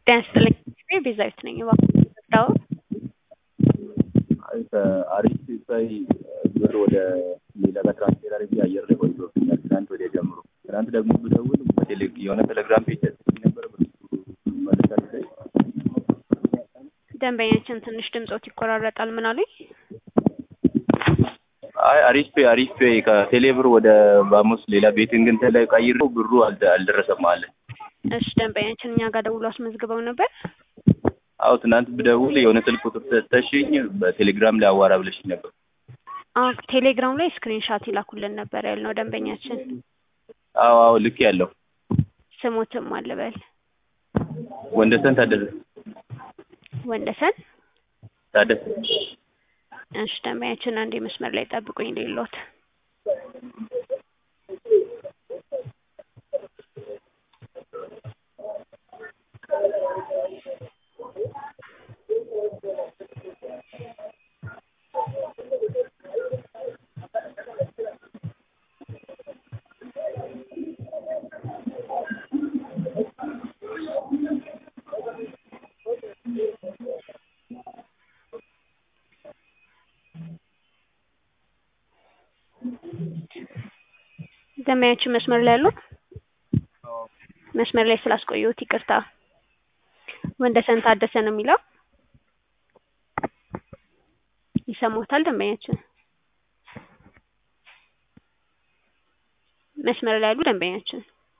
ጤና ይስጥልኝ ቤዛዊት ነኝ እባክዎ አሪፍ ሲታይ ብር ወደ ሌላ ጋር ትራንስፌር አድርጌ አየር ላይ ቆይቶብኛል። ትናንት ወዲያ ጀምሮ ትናንት ደግሞ ብደውል በቴሌ የሆነ ቴሌግራም ፔጅ ተጽፎ ነበር ብር መለሳል ላይ ደንበኛችን ትንሽ ድምጾት ይቆራረጣል ምን አሉኝ? አይ አሪፍ ፔ አሪፍ ፔ ከቴሌ ብር ወደ ባሙስ ሌላ ቤቲንግ እንትን ላይ ቀይሬው ብሩ አልደ- አልደረሰም አለ። እሺ ደንበኛችን እኛ ጋር ደውሎ አስመዝግበው ነበር። አዎ ትናንት ብደውል የሆነ ስልክ ቁጥር ሰጠሽኝ በቴሌግራም ላይ አዋራ ብለሽኝ ነበር። አዎ ቴሌግራም ላይ ስክሪንሻት ይላኩልን ነበር ያልነው ደንበኛችን አዎ አዎ ልክ ያለው ስሞትም አልበል ወንደሰን ታደሰ ወንደሰን ታደሰ እሺ ደንበኛችን አንዴ መስመር ላይ ጠብቁኝ ሌሎት ደንበኛችን መስመር ላይ አሉ? መስመር ላይ ስላስቆየሁት ይቅርታ። ወንደሰን ታደሰ ነው የሚለው ይሰማዎታል ደንበኛችን? መስመር ላይ ያሉ ደንበኛችን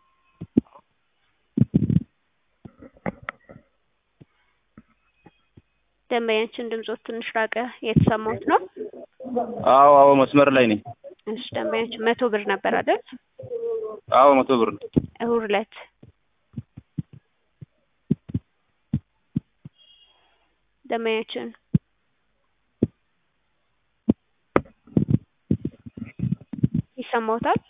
ደንበኛችን ድምጾት ትንሽ ራቀ የተሰማዎት ነው? አዎ አዎ መስመር ላይ ነኝ። እሺ ደንበኛችን መቶ ብር ነበር አይደል? አዎ መቶ ብር ነው። እሁድ ዕለት ደንበኛችን ይሰማዎታል?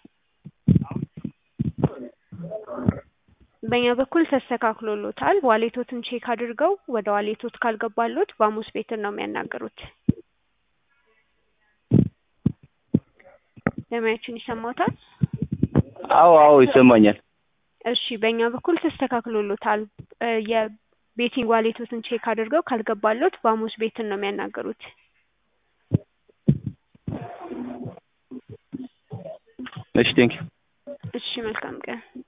በእኛ በኩል ተስተካክሎሎታል። ዋሌቶትን ቼክ አድርገው ወደ ዋሌቶት ካልገባሎት ባሙስ ቤትን ነው የሚያናግሩት። ደንበኛችን ይሰማዎታል? አዎ አዎ ይሰማኛል። እሺ በእኛ በኩል ተስተካክሎሎታል። እ የቤቲንግ ዋሌቶትን ቼክ አድርገው ካልገባሎት ባሙስ ቤትን ነው የሚያናግሩት። እሺ ቴንኪው እሺ መልካም ቀን